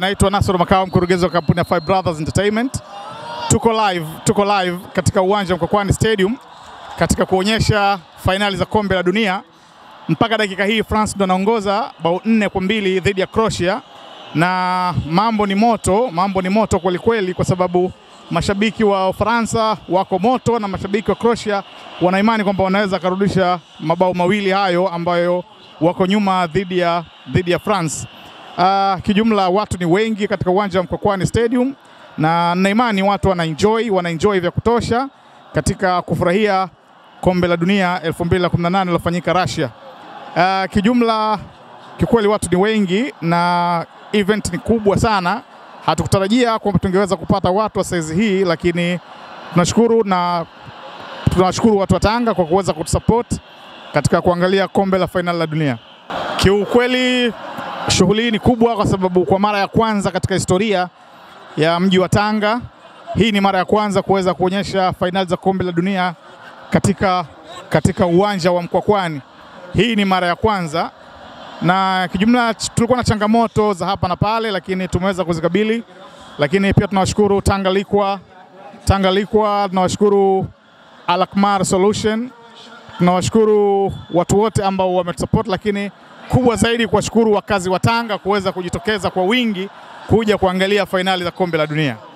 Naitwa Nasoro Makao, mkurugenzi wa kampuni ya Five Brothers Entertainment. Tuko live, tuko live katika uwanja wa Mkwakwani Stadium katika kuonyesha fainali za kombe la dunia. Mpaka dakika hii France ndo anaongoza bao nne kwa mbili dhidi ya Croatia, na mambo ni moto, mambo ni moto kweli kweli, kwa sababu mashabiki wa Ufaransa wako moto na mashabiki wa Croatia wana imani kwamba wanaweza karudisha mabao mawili hayo ambayo wako nyuma dhidi ya, dhidi ya France. Uh, kijumla watu ni wengi katika uwanja wa Mkwakwani Stadium na na imani watu wanaenjoy, wanaenjoy vya kutosha katika kufurahia kombe la dunia 2018 lilofanyika Russia. Uh, kijumla kikweli watu ni wengi na event ni kubwa sana. Hatukutarajia kwamba tungeweza kupata watu wa saizi hii, lakini tunashukuru na tunawashukuru watu wa Tanga kwa kuweza kutusupport katika kuangalia kombe la fainali la dunia. Kiukweli shughuli hii ni kubwa kwa sababu kwa mara ya kwanza katika historia ya mji wa Tanga, hii ni mara ya kwanza kuweza kuonyesha fainali za kombe la dunia katika, katika uwanja wa Mkwakwani. Hii ni mara ya kwanza na kijumla tulikuwa na changamoto za hapa na pale, lakini tumeweza kuzikabili. Lakini pia tunawashukuru Tanga Likwa, Tanga Likwa, tunawashukuru Alakmar Solution, tunawashukuru watu wote ambao wametusupport, lakini kubwa zaidi kuwashukuru wakazi wa Tanga kuweza kujitokeza kwa wingi kuja kuangalia fainali za kombe la dunia.